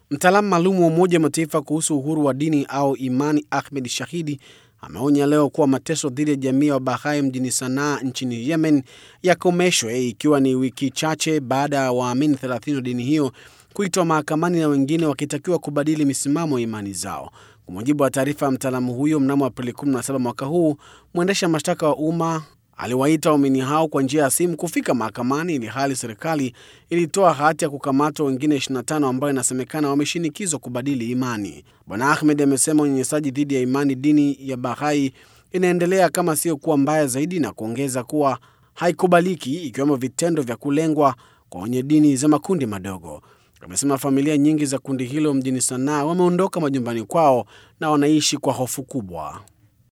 Mtaalamu maalum wa Umoja wa Mataifa kuhusu uhuru wa dini au imani Ahmed Shahidi ameonya leo kuwa mateso dhidi ya jamii ya Wabahai mjini Sanaa nchini Yemen yakomeshwe ikiwa ni wiki chache baada ya waamini 30 wa dini hiyo kuitwa mahakamani na wengine wakitakiwa kubadili misimamo ya imani zao. Kwa mujibu wa taarifa ya mtaalamu huyo, mnamo Aprili 17 mwaka huu, mwendesha mashtaka wa umma aliwaita waumini hao kwa njia ya simu kufika mahakamani, ili hali serikali ilitoa hati ya kukamatwa wengine 25 ambayo inasemekana wameshinikizwa kubadili imani. Bwana Ahmed amesema unyanyasaji dhidi ya imani dini ya Bahai inaendelea kama sio kuwa mbaya zaidi, na kuongeza kuwa haikubaliki, ikiwemo vitendo vya kulengwa kwa wenye dini za makundi madogo. Amesema familia nyingi za kundi hilo mjini Sanaa wameondoka majumbani kwao na wanaishi kwa hofu kubwa.